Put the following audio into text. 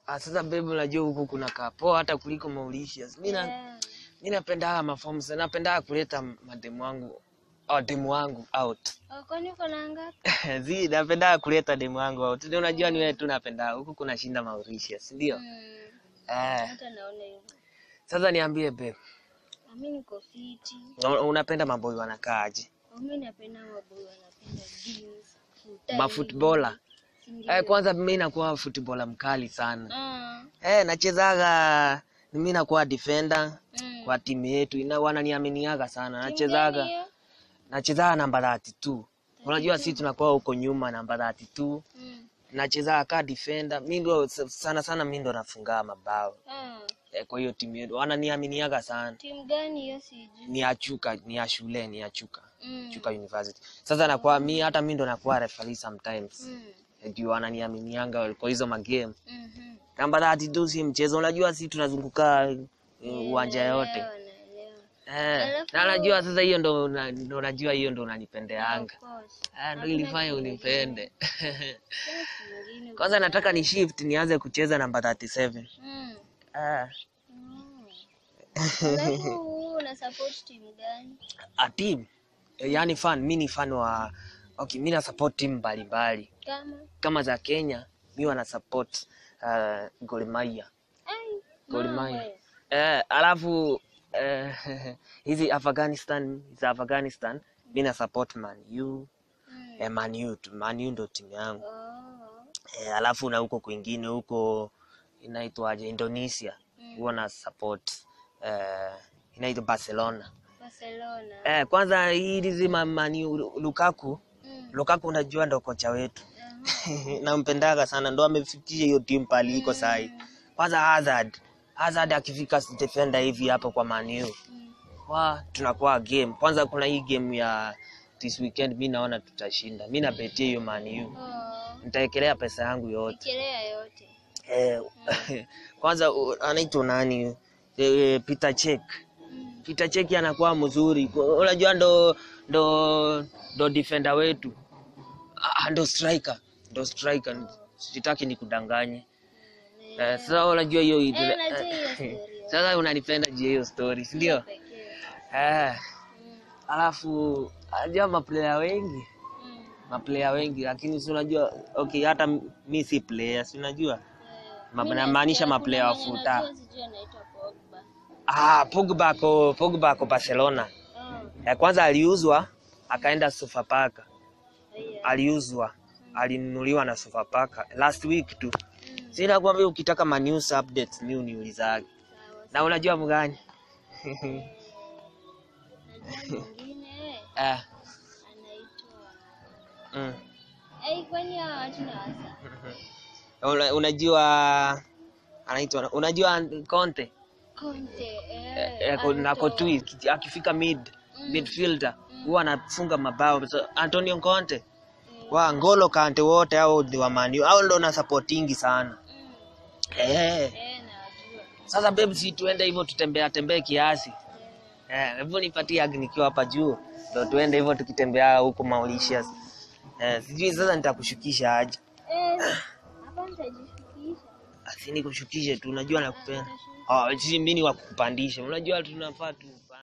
Ah, sasa babe, unajua huku kuna kapoa hata kuliko Mauritius. Mimi na Yeah. mimi napenda haya maforms, napenda kuleta mademu wangu au demu wangu out. Oh, kwani uko na ngapi? Zi, napenda kuleta demu wangu out. Ndio unajua ni wewe tu napenda huku kuna shinda Mauritius, ndio? Mm. Eh, Hata naona hivyo. sasa niambie babe, Ah, Mimi niko fiti. una- unapenda maboi wanakaaje? Ah, Mimi napenda maboy wanapenda jeans. full Mafootballer. time, si ndio? Eh, kwanza mimi nakuwa footballer mkali sana. Ah, Eh, nachezaga mimi nakuwa defender mm. kwa timu yetu. Ina wananiaminiaga sana. Timu Nachezaga gani hiyo? nachezaga namba 32. Unajua sisi tunakuwa huko nyuma namba 32. Mm. Nachezaga ka defender. Mimi ndo sana sana mimi ndo nafunga mabao. Ah, Eh, kwa hiyo timu yetu wananiaminiaga sana. timu gani hiyo sijui. Ni ya Chuka, ni ya shule, ni ya Chuka. Mm. Chuka University. Sasa nakuwa mimi hata mimi ndo nakuwa referee sometimes. Mm. Eh, Ndio wananiaminianga kwa hizo magame. Mhm. Namba 32 si mchezo. Unajua sisi tunazunguka eh, uwanja yote. Naelewa, naelewa. Eh, Alafu- na najua sasa hiyo ndo una- ndo najua hiyo ndo Of unanipendeanga. course. Ah, ndo Hakuna ilifanya kitu unipende. kingine. Kingine Kwanza nataka ni shift nianze kucheza namba 37. Mm. Ah, Mm. Alafu una support timu gani? a team. Eh, Yaani fan, mimi ni fan wa okay, mimi na support team mbalimbali. Kama Kama za Kenya, mimi wana support uh, Gor Mahia. ai Gor mambo Mahia. ya. Eh, alafu eh, hizi Afghanistan, za Afghanistan, mimi na support Man U. Mm. Eh, Man U, tu. Man U ndo timu yangu. Oh. Eh, alafu na huko kwingine huko inaitwaje Indonesia Mm. huwa na support eh, inaitwa Barcelona. Barcelona. Eh, kwanza hizi mamani Lukaku, Mm. Lukaku unajua ndo kocha wetu. Aha. Nampendaga sana ndo amefikisha hiyo timu pali iko sahi. Kwanza Hazard. Hazard akifika defender hivi hapo kwa Man U. Mm. Wa tunakuwa game. Kwanza kuna hii game ya this weekend mimi naona tutashinda. Mimi nabetia hiyo Man U. Oh. Nitaekelea pesa yangu yote. Ikelea yote. Eh, kwanza u- anaitwa nani? Eh, Peter Check. Mm. Peter Check anakuwa mzuri. Kwa- Unajua ndo ndo ndo defender wetu. Ah, ndo striker. Ndo striker. Sitaki nikudanganye. Eh, sasa unajua hiyo Eh, najua hiyo story. Sasa unanipenda je hiyo story, si ndio? Pekee. Eh, Mm. alafu unajua maplayer wengi, Mm. maplayer wengi lakini si unajua okay hata mi si player, si unajua? Eh, Ma- mimi namaanisha nasikia maplayer wa kuna mwenye futa. najua sijui anaitwa Pogba. Ah, Pogba ako Pogba ako Barcelona. Oh. Eh, kwanza aliuzwa akaenda Sofapaka. Haya. Aliuzwa. Alinunuliwa na Sofapaka last week tu. Mm. Sina kwambia ukitaka ma news updates mi uniulizage. Sawa. Na unajua mgani? Najua mwingine eh, anaitwa mm. Ai, kwani hawa watu na wasa? Una, unajua anaitwa unajua Conte Conte, eh, eh, eh, ko- na Anto. Courtois akifika mid Mm. midfielder huwa anafunga mabao so, Antonio Conte wa Ngolo Kante wote hao ni wa Man U hao ndo na supportingi sana Mm. eh. Eh, najua. Sasa babe, si tuende hivyo tutembea tembee kiasi eh, hivyo nipatie ag nikiwa hapa juu ndo tuende hivyo tukitembea huko Mauritius eh, sijui sasa nitakushukisha aje Eh, hapa nitajishukisha. asi nikushukishe tu unajua nakupenda Ah, si mimi ni wa kukupandisha unajua tunafaa tu